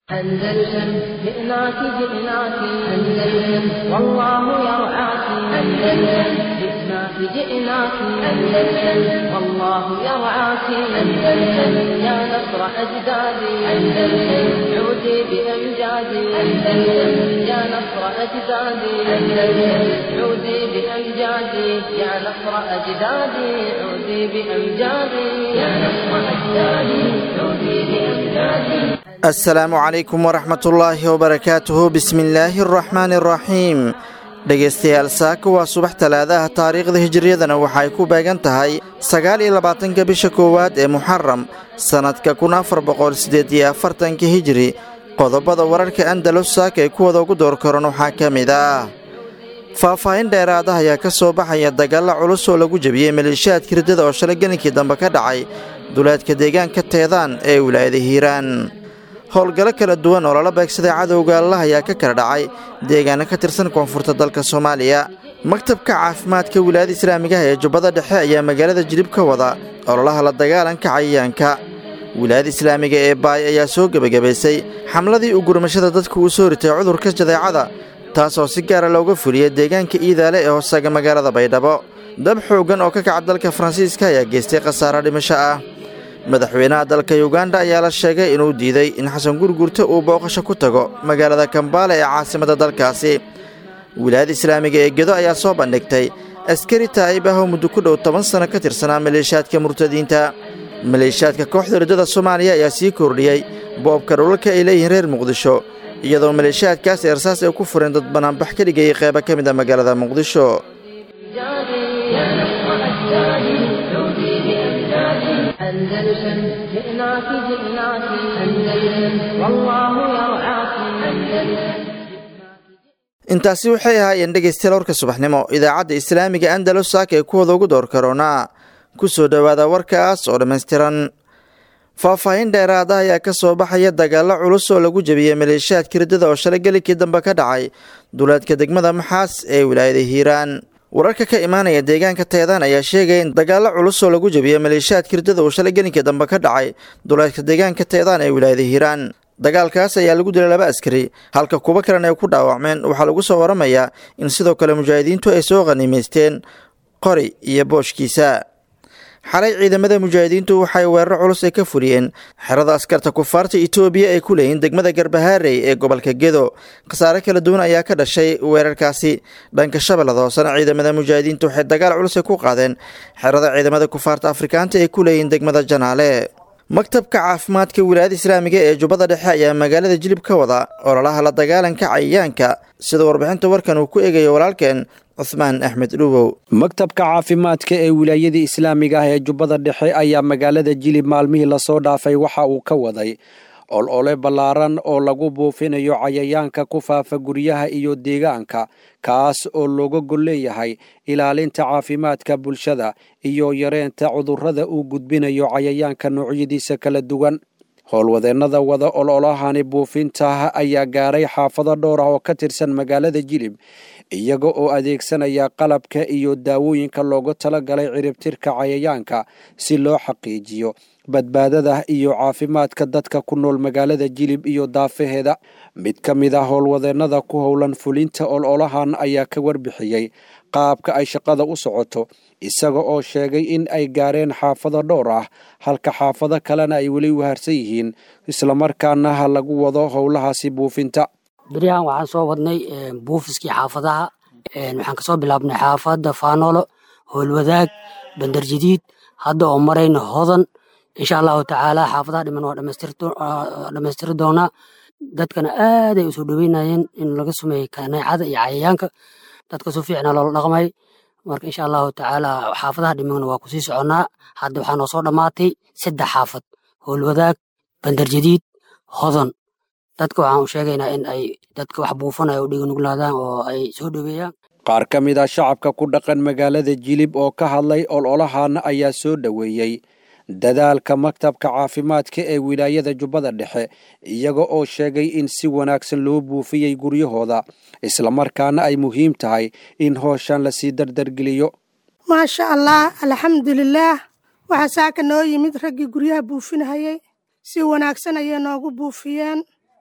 أندلسن جئناك جئناك أندلسن والله يرعاك أندلسن جئناك جئناك أندلسن والله يرعاك أندلسن يا نصر أجدادي أندلسن عودي بأمجادي أندلسن يا نصر أجدادي أندلسن عودي بأمجادي يا نصر أجدادي عودي بأمجادي يا نصر أجدادي عودي بأمجادي assalaamu calaykum waraxmatullaahi wabarakaatuhu bismillaahi araxmaani araxiim dhegaystayaal saaka waa subax talaadaha taariikhda hijiriyadana waxaay ku beegan tahay sagaal iyo labaatanka bisha koowaad ee muxaram sannadka kun afar boqol siddeed iyo afartanka hijiri qodobada wararka andalus saaka ee kuwada ugu door karan waxaa ka mid ah faahfaahin dheeraada ayaa ka soo baxaya dagaalla culus oo lagu jebiyey maleeshiyaadka riddada oo shalay gelinkii dambe ka dhacay duleedka deegaanka teedaan ee wilaayada hiiraan howlgallo kala duwan oo lala beegsaday cadowga allah ayaa ka kala dhacay deegaano ka tirsan koonfurta dalka soomaaliya maktabka caafimaadka wilaayada islaamigaha ee jubbada dhexe ayaa magaalada jilib ka wada ololaha la dagaalanka cayayaanka wilaayada islaamiga ee baay ayaa soo gebagabaysay xamladii u gurmashada dadku uu soo ritay cudurka jadeecada taasoo si gaara looga fuliyay deegaanka iidaale ee hoosaga magaalada baydhabo dab xooggan oo ka kaca dalka faransiiska ayaa geystay khasaaro dhimasho ah madaxweynaha dalka yuganda ayaa la sheegay inuu diiday in xasan gurgurta uu booqasho ku tago magaalada kambaale ee caasimadda dalkaasi wilaayada islaamiga ee gedo ayaa soo bandhigtay askari taa'ib ah oo muddo ku dhow toban sanno ka tirsanaa maleeshiyaadka murtadiinta maleeshiyaadka kooxda riddada soomaaliya ayaa sii kordhiyey boobka dhulalka ay leeyihiin reer muqdisho iyadoo maleeshiyaadkaas eersaas ay ku fureen dad banaanbax ka dhigayay qeyba ka mid a magaalada muqdisho أندلسن جئناك جئناك أندلسن والله يرعاك أندلسن intaasi waxay ahaayeen dhegaystayaal warka subaxnimo idaacadda islaamiga andalus saaka ee kuwada ugu door karoonaa ku soo dhowaada warkaas oo dhammaystiran faahfaahin dheeraada ayaa ka soo baxaya dagaallo culus oo lagu jebiyey maleeshiyaadka riddada oo shalay gelikii dambe ka dhacay duleedka degmada maxaas ee wilaayada hiiraan wararka ka imaanaya deegaanka teedaan ayaa sheegaya in dagaallo culus oo lagu jebiyey maleeshiyaadka riddada uu shalay gelinkii dambe ka dhacay duleedka deegaanka teedaan ee wilaayada hiiraan dagaalkaas ayaa lagu dilay laba askari halka kuwo kalena ay ku dhaawacmeen waxaa lagu soo waramayaa in sidoo kale mujaahidiintu ay soo khaniimaysteen qori iyo booshkiisa xalay ciidamada mujaahidiintu waxay weeraro culus ay ka fuliyeen xerada askarta kufaarta itoobiya ay ku leeyihiin degmada garbahaarey ee gobolka gedo khasaare kala duwan ayaa ka dhashay weerarkaasi dhanka shabeellada hoosena ciidamada mujaahidiintu waxay dagaal culus ay ku qaadeen xerada ciidamada kufaarta afrikaanta ay ku leeyihiin degmada janaale maktabka caafimaadka wilaayada islaamiga ee jubbada dhexe ayaa magaalada jilib ka wada ololaha la dagaalanka cayayaanka sida warbixinta warkan uu ku eegayo walaalkeen cuhmaan axmed dhuwow maktabka caafimaadka ee wilaayada islaamiga ah ee jubbada dhexe ayaa magaalada jilib maalmihii lasoo dhaafay waxa uu ka waday olole ballaaran oo lagu buufinayo cayayaanka ku faafa guryaha iyo deegaanka kaas oo looga gol leeyahay ilaalinta caafimaadka bulshada iyo yareynta cudurrada uu gudbinayo cayayaanka noocyadiisa kala duwan howlwadeennada wada ololahani buufinta ayaa gaaray xaafado dhowr ah oo ka tirsan magaalada jilib iyaga oo adeegsanaya qalabka iyo daawooyinka loogu talagalay ciribtirka cayayaanka si loo xaqiijiyo badbaadada iyo caafimaadka dadka ku nool magaalada jilib iyo daafaheeda mid ka mid ah howlwadeennada ku howlan fulinta ololahan ayaa ka warbixiyey qaabka ay shaqada u socoto isaga oo sheegay in ay gaareen xaafado dhowr ah halka xaafado kalena ay weli waharsan yihiin islamarkaana ha lagu wado howlahaasi buufinta beryahan waxaan soo wadnay buufiskii xaafadaha waxaan kasoo bilaabnay xaafadda faanolo howlwadaag bandarjadiid hadda oo marayna hodan insha allahu tacaala xaafadaha dhiman waa dhammaystiri doonaa dadkana aaday usoo dhoweynayeen in laga sumeeyey kaneecada iyo cayayaanka dadka su fiicna loola dhaqmay marka insha allahu tacaala xaafadaha dhimana waa kusii soconnaa hadda waxaa noo soo dhammaatay saddex xaafad howlwadaag bandarjadiid hodan dadka waxaan u sheegaynaa in ay dadka wax buufanaya u dhiganuglaadaan oo ay soo dhoweeyaan qaar ka mid ah shacabka ku dhaqan magaalada jilib oo ka hadlay ololahan ayaa soo dhoweeyey dadaalka maktabka caafimaadka ee wilaayada jubbada dhexe iyaga oo sheegay in si wanaagsan loo buufiyey guryahooda islamarkaana ay muhiim tahay in hooshan lasii dardargeliyo maasha allah alxamdulilaah waxaa saaka noo yimid raggii guryaha buufinahayey si wanaagsan ayay noogu buufiyeen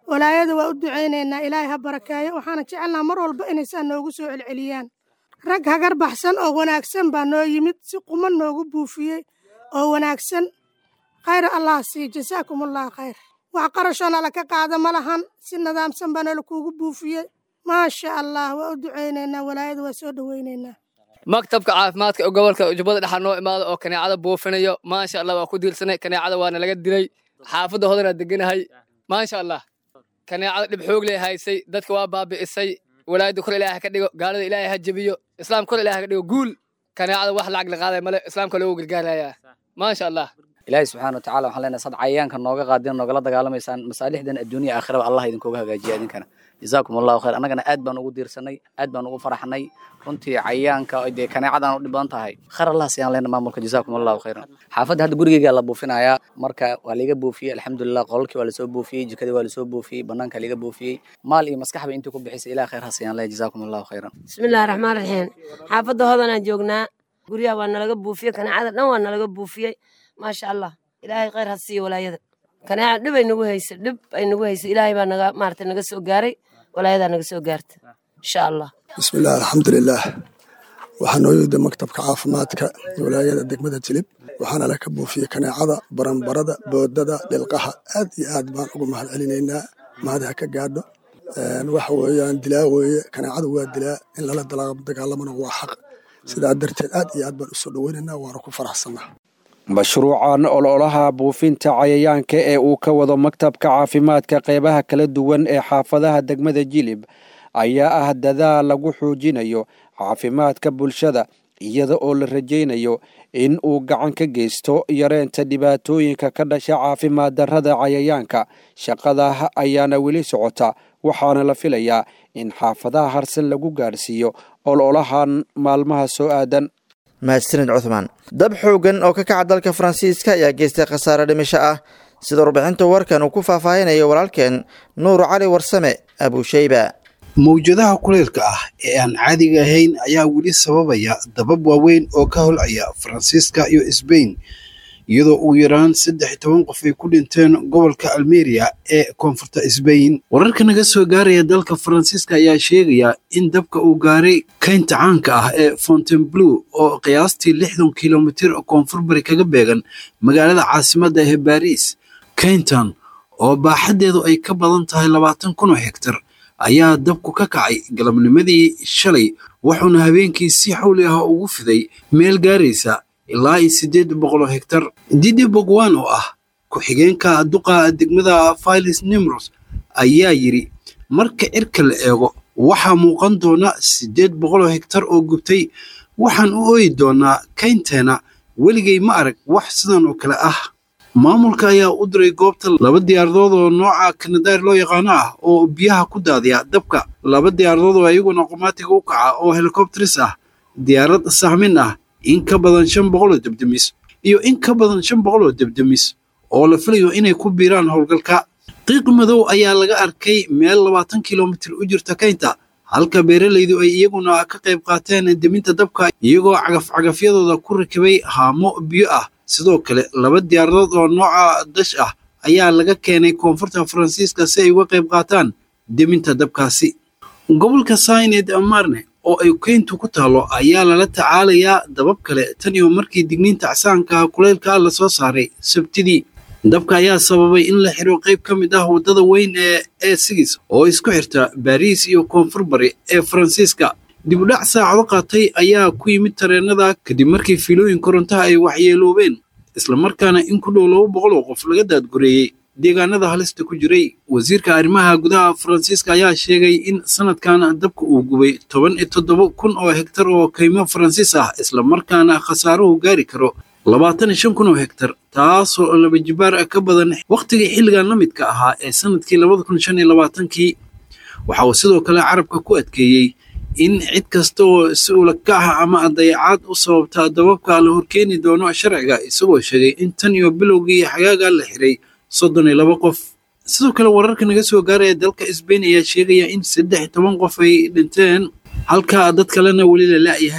walaayada waa u ducaynaynaa ilaahay ha barakeeyo waxaana jecelnaha mar walba inaysaa noogu soo celceliyaan rag hagar baxsan oo wanaagsan baa noo yimid si quman noogu buufiyey oo wanaagsan khayr allah sii jasaakum allah khayr wax qarashoo nala ka qaada ma lahan si nidaamsan baa nala kuugu buufiyey maasha allah waa u ducaynaynaa walaayada waa soo dhowaynaynaa maktabka caafimaadka ee gobolka jubbada dhexa noo imaada oo kaneecada buufinayo maasha allah waa ku diirsanay kaneecada waana laga dilay xaafadda hodana deganahay maasha allah kaneecada dhib xoog lee haysay dadka waa baabi'isay walaayadda kor ilaahay ka dhigo gaalada ilaahay ha jebiyo islaam kor ilaahay ka dhigo guul kaneecada wax lacag la qaaday male islaamka loogu gargaarayaa maasha allah ilaahay subxaana watacaala waxaan leenahay sad cayayaanka nooga qaadeen noogala dagaalamaysaan masaalixdan adduunya aakhiraba allah idinkooga hagaajiya idinkana jazaakum allahu khayr annagana aad baan ugu diirsanay aad baan ugu faraxnay runtii cayayaanka dee kaneecadan u dhib badan tahay khayr allah siyaan leena maamulka jazaakum allahu khayran xaafadda hadda gurigeyga la buufinayaa marka waa liga buufiyey alxamdulilah qolalkii waa lasoo buufiyey jikadii waa lasoo buufiyey banaanka liga buufiyey maal iyo maskaxba intii ku bixisay ilaah khayr ha siyaan leena jazaakum allahu khayran bismillahi raxmaan raxiim xaafadda hodanaan joognaa guryaha waa nalaga buufiyey kaneecada dhan waa nalaga buufiyey maasha allah ilaahay khayr ha siiyo walaayada kaneeca dhib ay nagu haysa dhib ay nagu haysa ilaahay baa naga maarata naga soo gaaray walaayadaa naga soo gaarta insha allah bismillaah alxamdulilaah waxaa noo yimida maktabka caafimaadka walaayada degmada jilib waxaana la ka buufiyey kaneecada baranbarada boodada dhilqaha aad iyo aad baan ugu mahad celinaynaa mahad ha ka gaadho waxa weeyaan dilaa weeye kaneecada waa dilaa in lala dagaalamana waa xaq sidaa darteed aad iyo aad baan usoo dhoweynaynaa waana ku faraxsanaa mashruucan ololaha buufinta cayayaanka ee uu ka wado maktabka caafimaadka qeybaha kala duwan ee xaafadaha degmada jilib ayaa ah dadaal lagu xoojinayo caafimaadka bulshada iyada oo la rajaynayo in uu gacan ka geysto yareynta dhibaatooyinka ka dhasha caafimaad darrada cayayaanka shaqadah ayaana weli socota waxaana la filayaa in xaafadaha harsan lagu gaadhsiiyo ololahan maalmaha soo aadan mahadsanid cuthmaan dab xoogan oo ka kaca dalka faransiiska ayaa geystay khasaare dhimisho ah sida warbixinta warkan uu ku faahfaahinayo walaalkeen nuur cali warsame abuusheyba mawjadaha kuleylka ah ee aan caadiga ahayn ayaa weli sababaya dabab waaweyn oo ka holcaya faransiiska iyo sbain iyadoo ugu yaraan saddex iyo toban qof ay ku dhinteen gobolka almeria ee koonfurta sbain wararka naga soo gaaraya dalka faransiiska ayaa sheegaya in dabka uu gaaray kaynta caanka ah ee fontainebleau oo qiyaastii lixdan kilomitir koonfur bari kaga beegan magaalada caasimadda ee baris kayntan oo baaxaddeedu ay ka badan tahay labaatan kun oo hektar ayaa dabku ka kacay galabnimadii shalay wuxuuna habeenkii si xawli ah ugu fiday meel gaaraysa ilaa iyo siddeed boqoloo hektar didi bogwan oo ah ku-xigeenka duqa degmada filis nimros ayaa yidhi marka cirka la eego waxaa muuqan doona siddeed boqoloo hektar oo gubtay waxaan u ooyi doonaa kaynteena weligay ma arag wax sidan oo kale ah maamulka ayaa u diray goobta laba diyaaradood oo nooca kanadaar loo yaqaano ah oo biyaha ku daadiya dabka laba diyaaradood oo iyaguna qomaatiga u kaca oo helikobteris ah diyaarad sahmin ah in ka badan shan boqol oo debdemis iyo in ka badan shan boqol oo debdemis oo la filayo inay ku biiraan howlgalka qiiq madow ayaa laga arkay meel labaatan kilomitir u jirta kaynta halka beeralaydu ay iyaguna ka qayb qaateen deminta dabka iyagoo cagaf-cagafyadooda ku rakibay haamo biyo ah sidoo kale laba diyaaradood oo nooca dash ah ayaa laga keenay koonfurta faransiiska si ay uga qayb qaataan deminta dabkaasi gobolka saynet marne oo ay keyntu ku taalo ayaa lala tacaalayaa dabab kale tan iyo markii digniinta acsaanka kuleylka la soo saaray sabtidii dabka ayaa sababay in la xiro qayb ka mid ah waddada weyn ee e sigis oo isku xirta baariis iyo koonfur bari ee faransiiska dibudhac saacado qaatay ayaa ku yimid tareenada kadib markii fiilooyin korontaha ay waxyeeloobeen islamarkaana in ku dhow laba boqol oo qof laga daadgureeyey deegaanada halista ku jiray wasiirka arrimaha gudaha faransiiska ayaa sheegay in sanadkan dabka uu gubay toban iyo toddoba kun oo hektar oo kaymo faransiis ah islamarkaana khasaaruhu gaari karo labaatan iyo shan kun oo hektar taasoo laba jibaar ka badan wakhtigii xilligan la midka ahaa ee sanadkii labada kun shan iyo labaatankii waxa uu sidoo kale carabka ku adkeeyey in cid kasta oo si ulaka ah ama dayacaad u sababta dababka la horkeeni doono sharciga isagoo sheegay in tan iyo bilowgii xagaaga la xiray soddon iyo laba qof sidoo kale wararka naga soo gaaraya dalka sbain ayaa sheegaya in saddex iyo toban qof ay dhinteen halka dad kalena weli la la'yahay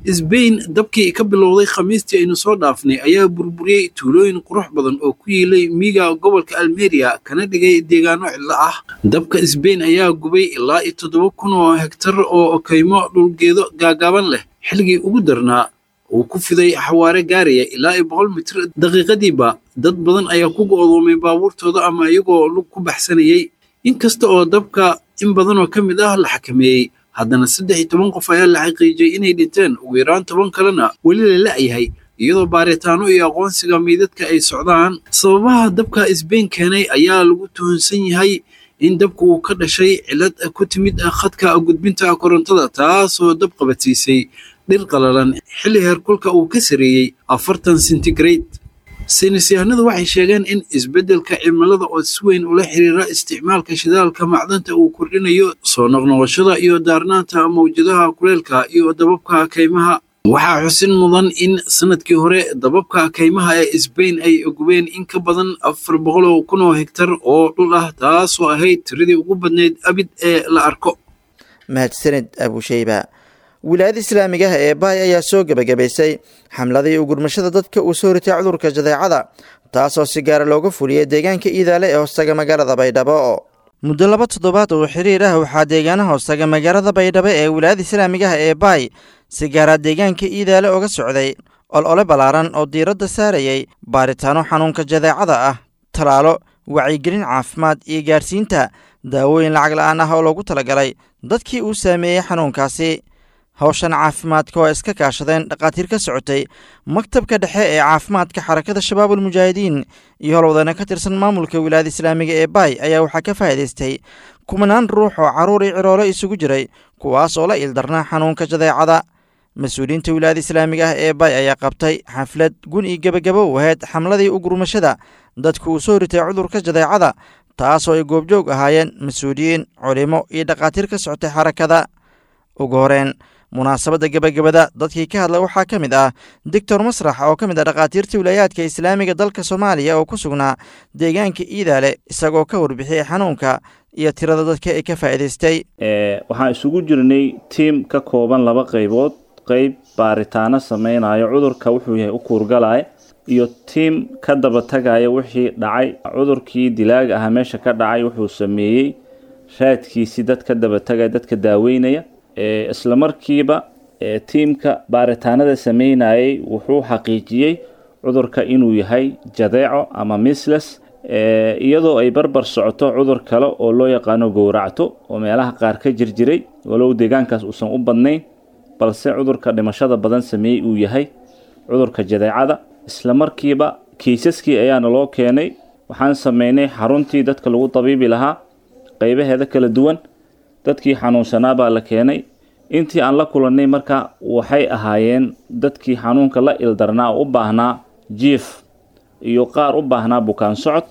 sbain dabkii ka bilowday khamiistii aynu soo dhaafnay ayaa burburiyey tuulooyin qurux badan oo ku yiilay miiga gobolka almeria kana dhigay deegaano cidlo ah dabka sbain ayaa gubay ilaa iyo toddoba kun oo hegtar oo kaymo dhulgeedo gaagaaban leh xilligii ugu darnaa uu ku fiday xawaare gaaraya ilaa iyo boqol mitir daqiiqadiiba dad badan ayaa ku go'doomay baabuurtooda ama iyagoo lug ku baxsanayey inkasta oo dabka in badan oo ka mid ah la xakameeyey haddana saddex iyo toban qof ayaa la xaqiijiyey inay dhinteen ugu yaraan toban kalena weli la la'yahay iyadoo baaritaano iyo aqoonsiga meydadka ay socdaan sababaha dabka isbain keenay ayaa lagu tuhunsan yahay in dabku uu ka dhashay cilad ku timid khadka gudbinta korontada taasoo dab qabadsiisay dhir qalalan xilli heerkulka uu ka sareeyey afartan centigrade saynisyahanadu waxay sheegeen in isbeddelka cimilada oo si weyn ula xiriira isticmaalka shidaalka macdanta uu kordhinayo soo noqnoqoshada iyo daarnaanta mawjadaha kuleelka iyo dababka kaymaha waxaa xusin mudan in sanadkii hore dababka kaymaha ee sbain ay gubeen in ka badan afar boqol oo kun oo hegtar oo dhul ah taasoo ahayd tiradii ugu badnayd abid ee la arko mahadsanid abusheyba wilaayada islaamiga ah ee baay ayaa soo gebagabaysay xamladii ugurmashada dadka uu soo ritay cudurka jadeecada taasoo si gaara looga fuliyey deegaanka iidaale ee hoostaga magaalada baydhabo muddo laba toddobaad oo xiriir ah waxaa deegaana hoostaga magaalada baydhabo ee wilaayada islaamiga ah ee baay si gaara deegaanka iidaale oga socday olole ballaaran oo diiradda saarayay baaritaano xanuunka jadeecada ah talaalo wacyigelin caafimaad iyo gaarsiinta daawooyin lacag la'aan ah oo loogu talagalay dadkii uu saameeyey xanuunkaasi hawshan caafimaadka oo iska kaashadeen dhakhaatiir ka socotay maktabka dhexe ee caafimaadka xarakada shabaabul mujaahidiin iyo holwadana ka tirsan maamulka wilaayada islaamiga ee baay ayaa waxaa ka faa'iidaystay kumanaan ruux oo carruur iyo ciroolo isugu jiray kuwaas oo la ildarnaa xanuunka jadeecada mas-uuliyiinta wilaayada islaamiga ah ee baay ayaa qabtay xaflad gun iyo gebagabo u ahayd xamladii ugurmashada dadku uu soo ritay cudurka jadeecada taasoo ay goobjoog ahaayeen mas-uuliyiin culimo iyo dhakhaatiir ka socotay xarakada ugu horeen munaasabadda gebagabada dadkii ka hadla waxaa ka mid ah doctor masrax oo ka mid ah dhakhaatiirta wilaayaadka islaamiga dalka soomaaliya oo ku sugnaa deegaanka iidaale isagoo ka warbixiyey xanuunka iyo tirada dadka ee ka faa'iidaystay waxaan isugu jirnay tiim ka kooban laba qaybood qayb baaritaano sameynayo cudurka wuxuu yahay u kuurgalaya iyo tiim ka daba tagaya wixii dhacay cudurkii dilaaga ahaa meesha ka dhacay wuxuu sameeyey raadkiisii dad ka daba tagaya dadka daaweynaya isla markiiba tiimka baaritaanada sameynayay wuxuu xaqiijiyey cudurka inuu yahay jadeeco ama misles iyadoo ay barbar socoto cudur kale oo loo yaqaano gowracto oo meelaha qaar ka jirjiray walow deegaankaas uusan u badnayn balse cudurka dhimashada badan sameeyey uu yahay cudurka jadeecada isla markiiba kiisaskii ayaana loo keenay waxaan sameynay xaruntii dadka lagu dabiibi lahaa qaybaheeda kala duwan dadkii xanuunsanaa baa la keenay intii aan la kulannay marka waxay ahaayeen dadkii xanuunka la ildarnaa oo u baahnaa jiif iyo qaar u baahnaa bukaan socod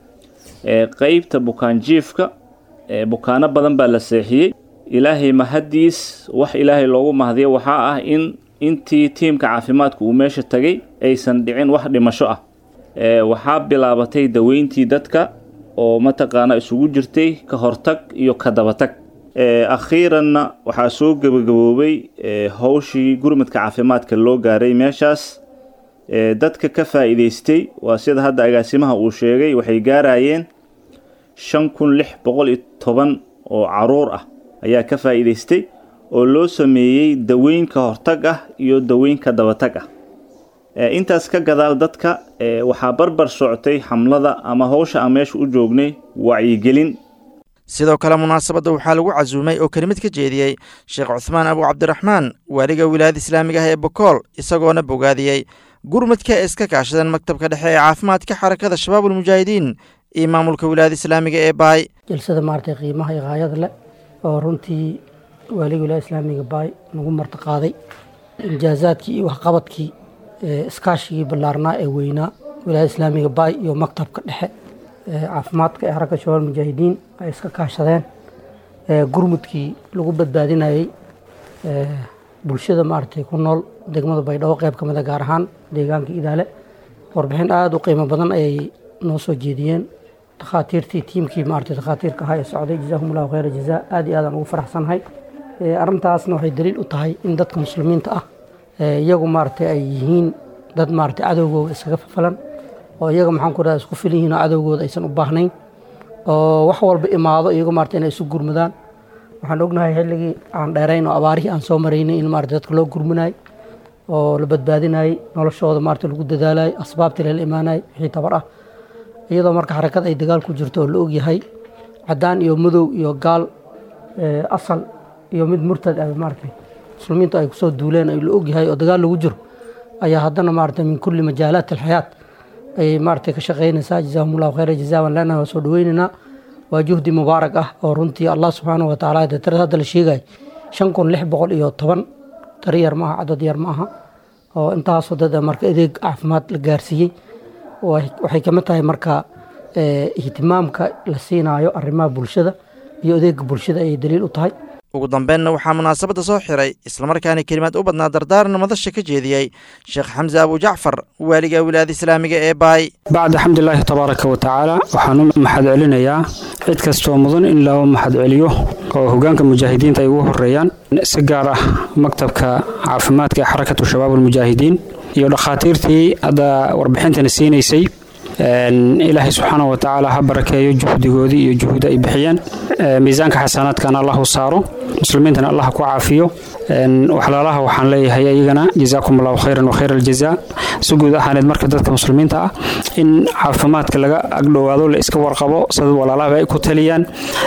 qeybta bukaan jiifka bukaano badan baa la seexiyey ilaahay mahaddiis wax ilaahay loogu mahdiyo waxaa ah in intii tiimka caafimaadku uu meesha tagay aysan dhicin wax dhimasho ah waxaa bilaabatay daweyntii dadka oo mataqaana isugu jirtay ka hortag iyo ka dabatag akhiiranna waxaa soo gebagaboobay howshii gurmadka caafimaadka loo gaaray meeshaas dadka ka faa'iidaystay waa sida hadda agaasimaha uu sheegay waxay gaarayeen shan kun lix boqol iyo toban oo caruur ah ayaa ka faa'iidaystay oo loo sameeyey daweyn ka hortag ah iyo daweyn ka dabatag ah intaas ka gadaal dadka waxaa barbar socotay xamlada ama howsha aan meesha u joognay wacyigelin sidoo kale munaasabadda waxaa lagu casuumay oo kelimad ka jeediyey sheekh cuhmaan abu cabdiraxmaan waaliga wilaayada islaamiga ah ee bokool isagoona bogaadiyey gurmadka ee iska kaashadeen maktabka dhexe ee caafimaadka xarakada shabaabul mujaahidiin iyo maamulka wilaayada islaamiga ee baay jalsada maaragtay qiimaha iyo haayada leh oo runtii waaliga wilaayada islaamiga baay nagu martiqaaday injaazaadkii iyo waxqabadkii iskaashigii ballaarnaa ee weynaa wilaayada islaamiga baay iyo maktabka dhexe caafimaadka ee xarakada shabaabul mujaahidiin ay iska kaashadeen gurmudkii lagu badbaadinayey bulshada maaragtay ku nool degmada baydhabo qayb ka mid a gaar ahaan deegaanka idaale warbixin aada u qiimo badan ayay noo soo jeediyeen dakhaatiirtii tiimkii maaragtay dakhaatiirka ahaa ee socday jazaahumullahu khayra jazaa aad iyo aadaan ugu faraxsanahay arrintaasna waxay daliil u tahay in dadka muslimiinta ah iyagu maaragtay ay yihiin dad maaragtay cadowgooda iskaga falan oo iyaga maxaan ku rahda isku filan yihiin oo cadowgooda aysan u baahnayn oo wax walba imaado iyagu maaragtay inay isu gurmadaan waxaan ognahay xilligii aan dheerayn oo abaarihii aan soo maraynay in maaragtay dadka loo gurmanayay oo la badbaadinayay noloshooda maaragtay lagu dadaalayay asbaabtii lala imaanayay wixii tabar ah iyadoo marka xarakad ay dagaal ku jirto oo la ogyahay caddaan iyo madow iyo gaal asal iyo mid murtad ah maaragtay muslimiintu ay kusoo duuleen ay la ogyahay oo dagaal lagu jiro ayaa haddana maaragtay min kulli majaalaat alxayaat ayay maaragtay ka shaqaynaysaa jazaahum allahu khayra jazaaban lana waa soo dhaweynaynaa waa juhdi mubaarak ah oo runtii allah subxaanahu wa tacaala dee tirada hadda la sheegay shan kun lix boqol iyo toban tari yar ma aha cadad yar ma aha oo intaasoo dad marka adeeg caafimaad la gaarsiiyey waxay ka mid tahay marka ihtimaamka la siinaayo arrimaha bulshada iyo adeega bulshada ayay daliil u tahay ugu dambeynna waxaa munaasabadda soo xiray islamarkaana kelimaad u badnaa dardaaran madasha ka jeediyey sheekh xamse abujacfar waaliga wilaayada islaamiga ee baay bacda xamdilaahi tabaaraka wa tacaala waxaan u maxad celinayaa cid kastoo mudan in loo maxad celiyo oo hogaanka mujaahidiinta ay ugu horeeyaan si gaar ah maktabka caafimaadka ee xarakatu shabaab almujaahidiin iyo dhakhaatiirtii hadda warbixintana siinaysay ilaahay subxaana wa tacaala ha barakeeyo juhdigoodii iyo juhda ay bixiyeen miisaanka xasanaadkana allahu saaro muslimiintana allah ku caafiyo waxlaalaha waxaan leeyahay ayagana jazaakum allahu khayran wa khayra aljazaa si guud ahaaneed marka dadka muslimiinta ah in caafimaadka laga agdhowaado la iska warqabo sida walaalahaba ay ku taliyaan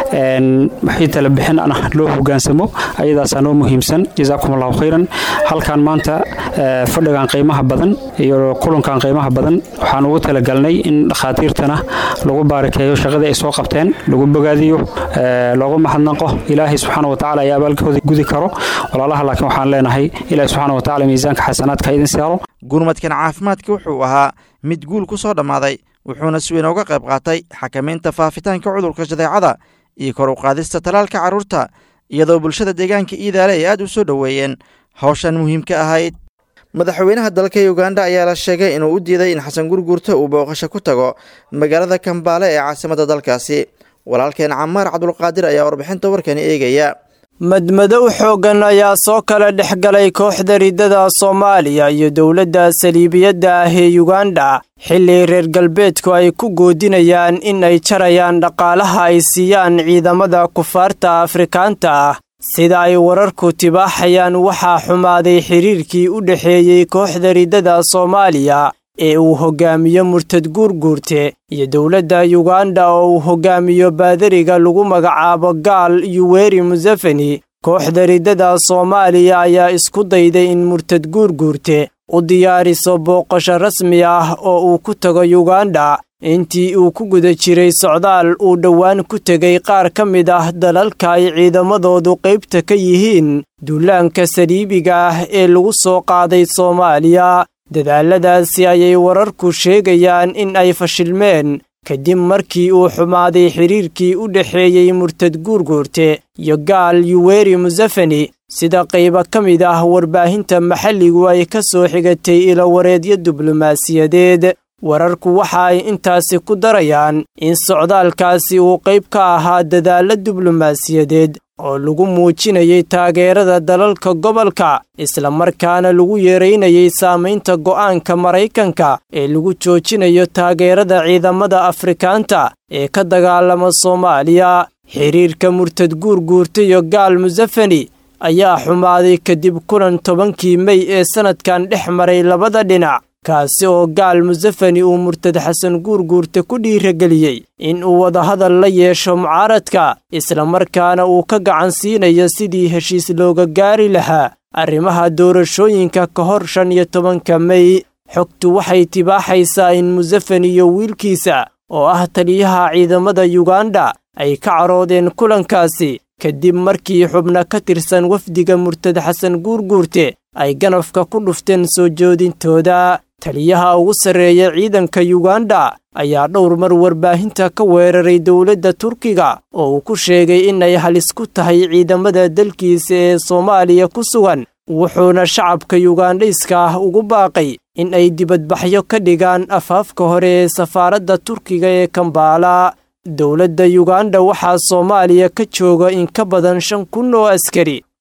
wixii tala bixin ana loo hogaansamo ayadaasaa noo muhiimsan jazaakum allahu khayran halkan maanta fadhigan qiimaha badan iyo kulankan qiimaha badan waxaan ugu talagalnay in dhakhaatiirtana lagu baarakeeyo shaqadii ay soo qabteen lagu bogaadiyo loogu mahadnaqo ilaahay subxaana wa tacaala ayaa abaalkooda gudi karo walaalaha laakiin waxaan leenahay ilaahay subxaana wa tacaala miisaanka xasanaadka idin saaro gurmadkan caafimaadka wuxuu ahaa mid guul ku soo dhammaaday wuxuuna si weyn uga qayb qaatay xakamaynta faafitaanka cudurka jadeecada iyo kor u qaadista talaalka carruurta iyadoo bulshada deegaanka iidaale ay aad u soo dhoweeyeen hawshan muhiimka ahayd madaxweynaha dalka uganda ayaa la sheegay inuu u diiday in xasan gurguurta uu booqasho ku tago magaalada kambaale ee caasimadda dalkaasi walaalkeen camaar cabdulqaadir ayaa warbixinta warkani eegaya madmadow xooggan ayaa soo kala dhex galay kooxda riddada soomaaliya iyo dowladda saliibiyadda ah ee yuganda xilli reer galbeedku ay ku goodinayaan in ay jarayaan dhaqaalaha ay siiyaan ciidamada kufaarta afrikaanta ah sida ay wararku tibaaxayaan waxaa xumaaday xiriirkii u dhexeeyey kooxda riddada soomaaliya ee uu hoggaamiyo murtad guurguurte iyo dowladda yuganda oo uu hoggaamiyo baadariga lagu magacaabo gaal yuweri museveni kooxda riddada soomaaliya ayaa isku dayday in murtad guurguurte u diyaariso booqasho rasmi ah oo uu ku tago yuganda intii uu ku guda jiray socdaal uu dhowaan ku tegay qaar ka mid ah dalalka ay ciidamadoodu qaybta ka yihiin duulaanka saliibiga ah ee lagu soo qaaday soomaaliya dadaaladaasi ayay wararku sheegayaan in ay fashilmeen kadib markii uu xumaaday xiriirkii u dhexeeyey murtad guurguurte iyo gaal yuweri museveni sida qaybo ka mid ah warbaahinta maxalligu ay ka soo xigatay ilawareedyo diblomaasiyadeed wararku waxa ay intaasi ku darayaan in socdaalkaasi uu qayb ka ahaa dadaalla diblomaasiyadeed oo lagu muujinayay taageerada dalalka gobolka islamarkaana lagu yeeraynayay saamaynta go'aanka maraykanka ee lagu joojinayo taageerada ciidamada afrikaanta ee ka dagaalama soomaaliya xiriirka murtad guurguurta iyo gaal museveni ayaa xumaaday kadib kulan tobankii mey ee sannadkan dhex maray labada dhinac kaasi oo gaal museveni uu murtad xasan guurguurta ku dhiirageliyey in uu wadahadal la yeesho mucaaradka islamarkaana uu ka gacan siinayo sidii heshiis looga gaari lahaa arrimaha doorashooyinka ka hor shan iyo tobanka mey xogtu waxay tibaaxaysaa in museveni iyo wiilkiisa oo ah taliyaha ciidamada yuganda ay ka caroodeen kulankaasi kadib markii xubno ka tirsan wafdiga murtad xasan guurguurte ay ganafka ku dhufteen soo joodintooda taliyaha ugu sarreeya ciidanka yuganda ayaa dhowr mar warbaahinta ka weeraray dowladda turkiga oo uu ku sheegay inay halis ku tahay ciidamada dalkiisa ee soomaaliya ku sugan wuxuuna shacabka yugandhayska ah ugu baaqay in ay dibadbaxyo ka dhigaan afaafka hore ee safaaradda turkiga ee kambaala dowladda yuganda waxaa soomaaliya ka jooga in ka badan shan kun oo askari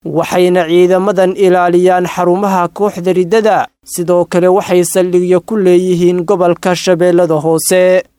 waxayna ciidamadan ilaaliyaan xarumaha kooxda riddada sidoo kale waxay saldhigyo ku leeyihiin gobolka shabeellada hoose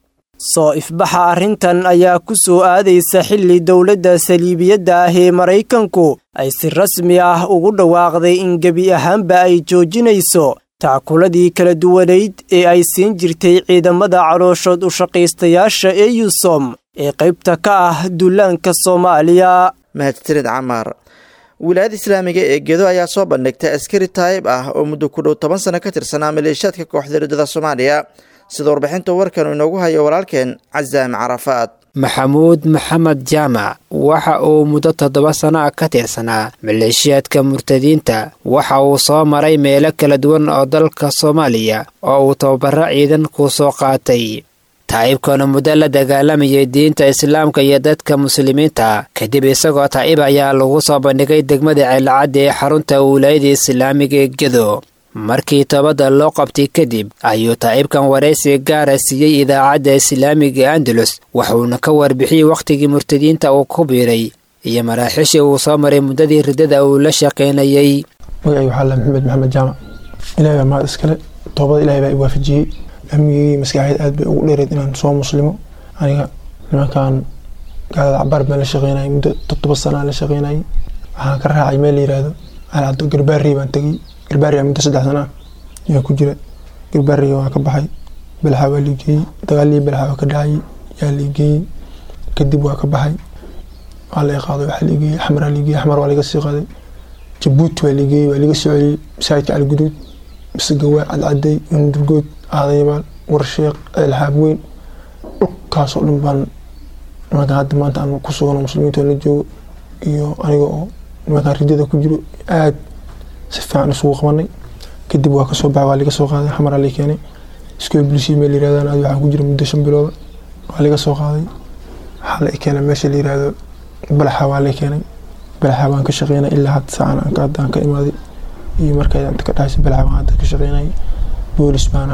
soo ifbaxa arrintan ayaa ku soo aadaysa xilli dowladda saliibiyadda ah ee maraykanku ay si rasmi ah ugu dhawaaqday in gebi ahaanba ay joojinayso tackuladii kala duwanayd ee ay siin jirtay ciidamada calooshood u shaqaystayaasha ee yusom ee qaybta ka ah duulaanka soomaaliya mahadsanid camaar wilaayada islaamiga ee gedo ayaa soo bandhigtay askari taayib ah oo muddo ku dhow toban sano ka tirsanaa maleeshiyaadka kooxda riddada soomaaliya sida warbixinta warkan inoogu hayo walaalkeen casaam carafaad maxamuud maxamed jaamac waxa uu muddo toddoba sano ah ka tirsanaa maleeshiyaadka murtadiinta waxa uu soo maray meelo kala duwan oo dalka soomaaliya oo uu tababaro ciidan ku soo qaatay taa'ibkana muddo la dagaalamayay diinta islaamka iyo dadka muslimiinta kadib isagoo taa'ib ayaa lagu soo bandhigay degmada ceelcadda ee xarunta wilaayada islaamiga ee gedo markii toobadda loo qabtay kadib ayuu taa'ibkan waraysi gaara siiyey idaacadda islaamiga andalus wuxuuna ka warbixiyey wakhtigii murtadiinta uu ku biiray iyo maraaxiishii uu soo maray muddadii riddada uu la shaqaynayey magacay waxaa la maxamed maxamed jaamac ilahay baa mahad iskale toobada ilahay baa i waafajiyey amnigii maskaxeed aad bay ugu dheereed inaan soo muslimo aniga nimankan gaalada cabaar baan la shaqeynayay muddo toddoba sanaa la shaqeynayay waxaan ka raacay meel la yiraahdo alcado garbaarey baan tegey garbaariga muddo saddex sana ah ayaa ku jira garbaariga waa ka baxay balaxa waa liigeeyey dagaalii balaxa waa ka dhacayay yaa liigeeyey kadib waa ka baxay waa la qaaday waxaa liigeeyey xamaraa liigeeyey xamar waa laga sii qaaday jabuuti waa liigeeyey waa laga soo celiyey masaajidka calguduud bisagawaay cadcaday undurgood aadaymaal warsheeq ceelxaab weyn dhulkaasoo dhan baan nimankan hadda maanta aan ku sugano muslimiinta la joogo iyo aniga oo nimankan ridada ku jiro aad si fiican isugu qabanay kadib waa kasoo baxay waa laga soo qaaday xamaraa la keenay iskoo bulisiya meel yirahdaan aad waxaan ku jira muddo shan bilooda waa laga soo qaaday waxaa la keenay meesha la yirahdo balaxa waa la keenay balaxa waan ka shaqeynay ilaa hadda saacan hadda aan ka imaaday iyo markaa inta ka dhahaysa balaxa waan hadda ka shaqeynay boolis baan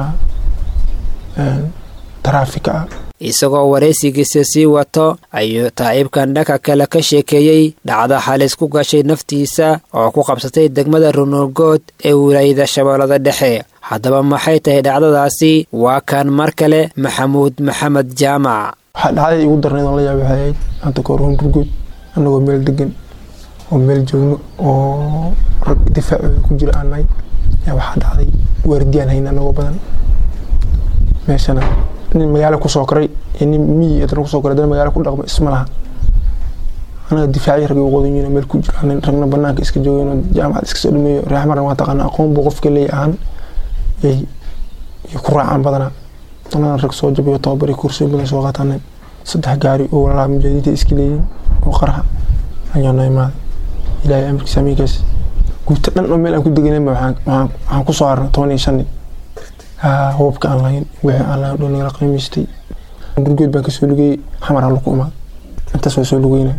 ahaa taraafika ah isagoo waraysigiisa sii wato ayuu taa'ibkan dhanka kale ka sheekeeyey dhacdo halis ku gashay naftiisa oo ku qabsatay degmada runurgood ee wilaayada shabeellada dhexe haddaba maxay tahay dhacdadaasi waa kan mar kale maxamuud maxamed jaamac waxaa dhacday igu darnayd aan la yaabay waxay ahayd hanta kahor runurgood annagoo meel degan oo meel joogno oo rag difaacooda ku jira aan nahay yaa waxaa dhacday waardiyaan hayna annagoo badan meeshana nin magaalo kusoo koray iyo nin miyi adana kusoo koray adana magaalo ku dhaqmo isma laha anaga difaacyo rag ugu wadan yihiin meel ku jiro nin ragna banaanka iska joogeen oo jaamacad iska soo dhameeyo reex maran waa taqaana aqoon buu qofka leeyahay ahaan yay yay ku raacaan badanaa anana rag soo jabayo tababari kursiyo badan soo qaataanay saddex gaari oo walaalaa mujaahidiinta iska leeyihin oo qaraxa ayaa noo imaaday ilaahay amarkiisa amiinkaas guuta dhan oo meel aan ku deganayba waxaan kusoo harnay toban iyo shan nin hubabka aan lahayn wixii aan lahayn dhul nagala qiimaystay gurgood baan kasoo lugayey xamar aan lagu imaad intaas waa soo lugeynay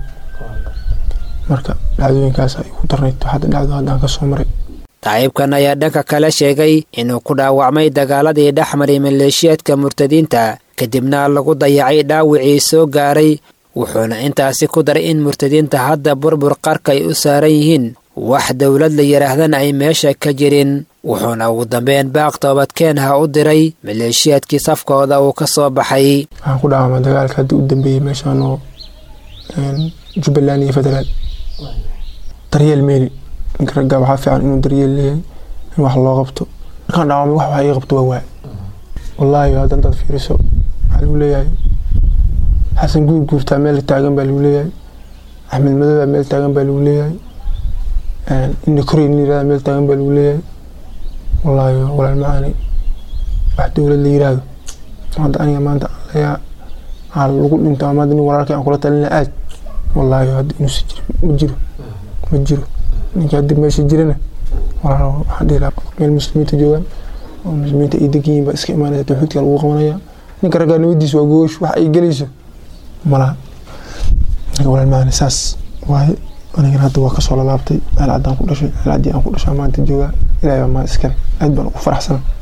marka dhacdooyinkaas ay ku darnayd hadda dhacdo haddaan ka soo maray taciibkan ayaa dhanka kale sheegay inuu ku dhaawacmay dagaaladii dhex maray maleeshiyaadka murtadiinta kadibna lagu dayacay dhaawicii soo gaaray wuxuuna intaasi ku daray in murtadiinta hadda burbur qarka ay u saaran yihiin wax dowlad la yidhaahdana ay meesha ka jirin wuxuuna ugu dambeyn baaq toobadkeenha u diray maleeshiyaadkii safkooda uu ka soo baxay waxaan ku dhaawamay dagaalka haddii u dambeeyey meeshaan oo jubbaland iyo federaal daryeel meeli ninka ragga waxaa fiican inuu daryeel leeyahay in wax loo qabto markaan dhaawamay wax wax ii qabto waa waay wallaahi hadda intaad fiiriso waxaa lagu leeyahay xasan guur guurtaa meel taagan baa lagu leeyahay axmed madowbaa meel taagan baa lagu leeyahay ina koreyn yirahda meel taagan baa lagu leeyahay wallaahi walaal macaani wax dowlad la yiraahdo hadda aniga maanta leeyaa aa lagu dhinto ama nin walaalkii aan kula talina aad wallaahi hadda inuusa jiro ma jiro ma jiro ninka hadda meesha jirana walaal waxaan dhihi lahaa meel muslimiinta joogaan oo muslimiinta ay degan yihiin baa iska imaanaya tawxiidka lagu qabanaya ninka raggaa nabadiisa waa goosh wax ay gelayso malaha aniga walaal macaani saas waaye anigana hadda waa kasoo lalaabtay meel caddaan ku dhashay meel caddii aan ku dhashaa maanta joogaa ilahay baa maa iskale aad baan ugu faraxsana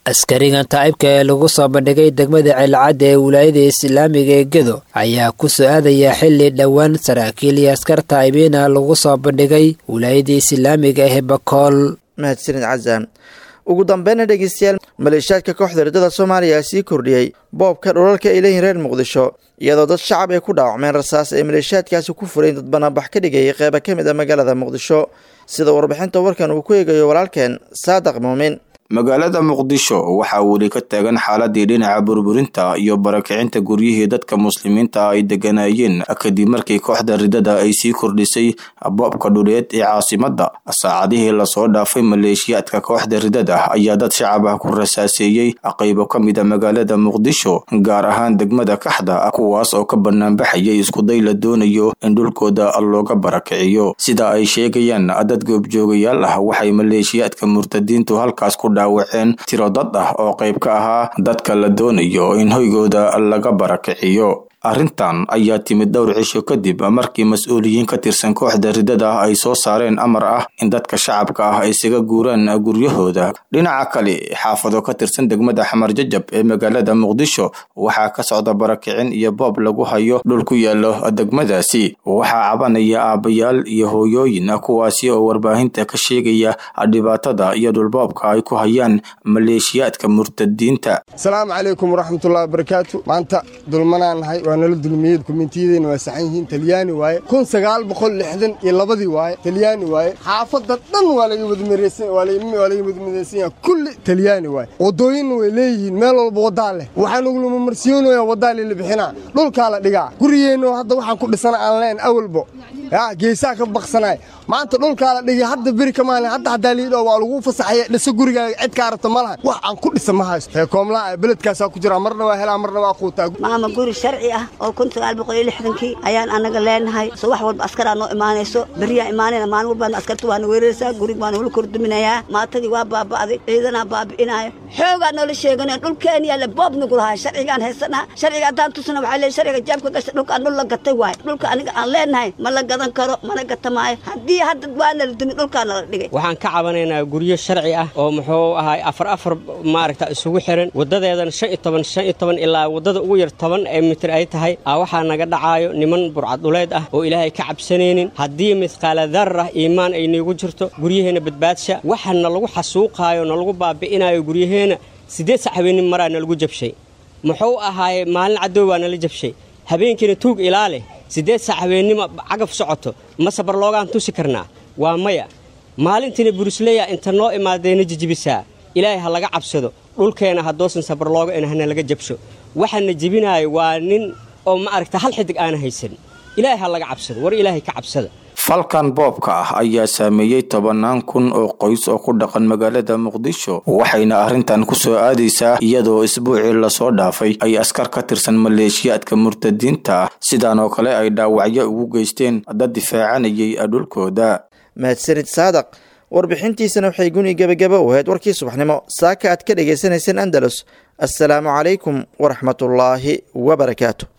askarigan taa'ibka ee lagu soo bandhigay degmada ceelcadda ee wilaayada islaamiga ee gedo ayaa ku soo-aadaya xili dhowaan saraakiil iyo askar taa'ibiina lagu soo bandhigay wilaayada islaamiga ee bakool mahadsanid casaan ugu dambeyna dhegeystayaal maleeshiyaadka kooxda riddada soomaaliya sii kordhiyey boobka dhulalka ay leeyihin reer muqdisho iyadoo dad shacab ay ku dhaawacmeen rasaas ay maleeshiyaadkaasi ku furayn dad banaanbax ka dhigayay qeyba ka mid a magaalada muqdisho sida warbixinta warkan uu ku eegayo walaalkeen saadaq muumin magaalada muqdisho waxaa weli ka taagan xaaladii dhinaca burburinta iyo barakicinta guryihii dadka muslimiinta ay deganayeen kadib markii kooxda ridada ay sii kordhisay boobka dhuleed ee caasimada saacadihii lasoo dhaafay maleeshiyaadka kooxda ridada ayaa dad shacab ah ku rasaaseeyey qaybo ka mid a magaalada muqdisho gaar ahaan degmada kaxda kuwaas oo ka banaanbaxayay iskuday la doonayo in dhulkooda looga barakiciyo sida ay sheegayaan dad goobjoogayaal ah waxay maleeshiyaadka murtadiintu halkaas ku dhaawaceen tiro dad ah oo qayb ka ahaa dadka la doonayo in hoygooda laga barakiciyo arrintan ayaa timid dhowr cisho kadib markii mas-uuliyiin ka tirsan kooxda ridada ay soo saareen amar ah in dadka shacabka ah isaga guuraan guryahooda dhinaca kale xaafado ka tirsan degmada xamar jajab ee magaalada muqdisho waxaa ka socda barakicin iyo boob lagu hayo dhul ku yaalo degmadaasi waxaa cabanaya aabayaal iyo hooyooyin kuwaasi oo warbaahinta ka sheegaya dhibaatada iyo dhulboobka ay ku hayaan maleeshiyaadka murtadiinta asalaamu calaykum waraxmatullahi wabarakaatu maanta dulmanaan nahay waa nala dulmiyey dukumentiyadeenna waa saxan yihiin talyaani waaye kun sagaal boqol lixdan iyo labadii waaye talyaani waaye xaafadda dhan waa laga wadmareysan waa laga wadmadeysan yahay kulli talyaani waaye waddooyinna way leeyihiin meel walba waddaa leh waxaan ugulama marsiyoonayaa waddaa lila bixinaa dhulkaa la dhigaa gurigeenno hadda waxaan ku dhisana aan leen awalbo yaa geesaa ka baqsanaay maanta dhulkaa la dhigay hadda beri ka maalin hadda haddaa liidho waa lagu fasaxaya dhiso gurigaaga cid ka arabta ma lahan wax aan ku dhisa ma haysto heekoomlaa beledkaasaa ku jiraa marna waa helaa marna waa quutaa maama guri sharci ah oo kun sagaal boqol iyo lixdankii ayaan anaga leenahay so wax walba askaraa noo imaanayso beriyaa imaanayna maalin walbaana askarta waana weeraraysaa gurig baana wala korduminayaa maatadii waa baaba'day ciidanaa baabi'inaayo xoogaa noola sheeganaya dhulkeeniyaa le boob nagu lahaa sharcigaan haysanaha sharciga haddaan tusana waxaa leey sharciga jaabka gasha dhulkaan dhul la gatay waaye dhulka aniga aan leenahay ma la gadan karo mana gata maayo haddii hadda waana la dumi dhulkaana la dhigay waxaan ka cabanaynaa guryo sharci ah oo muxuu ahay afar afar maaragta isugu xiran wadadeedana shan iyo toban shan iyo toban ilaa wadada ugu yar toban ee mitir ay tahay a waxaa naga dhacaayo niman burcaduleed ah oo ilaahay ka cabsanaynin haddii midqaala darra iimaan ay niigu jirto guryaheenna badbaadsha waxa nalagu xasuuqaayo nalagu baabi'inayo guryaheenna siddeed sac habeennin maraa nalagu jabshay muxuu ahaaye maalin cadow baa nala jabshay habeenkiina tuug ilaa leh siddeed sac habeennima cagaf socoto ma sabar loogaan tusi karnaa waa maya maalintiina burisleya inta noo imaadayna jijibisaa ilaahay ha laga cabsado dhulkeena haddoosan sabar looga in hana laga jabsho waxaana jebinaayo waa nin oo ma aragta hal xidig aana haysan ilaahay ha laga cabsado war ilaahay ka cabsada falkan boobka ah ayaa saameeyey tobanaan kun oo qoys oo ku dhaqan magaalada muqdisho waxayna arrintan ku soo aadaysaa iyadoo isbuucii lasoo dhaafay ay askar ka tirsan maleeshiyaadka murtadiinta ah sidaan oo kale ay dhaawacyo ugu geysteen dad difaacanayay dhulkooda mahadsanid saadaq warbixintiisana waxay guni gebagaba u ahayd warkii subaxnimo saaka aad ka dhagaysanayseen andalus assalaamu calaykum waraxmatullaahi wabarakaatu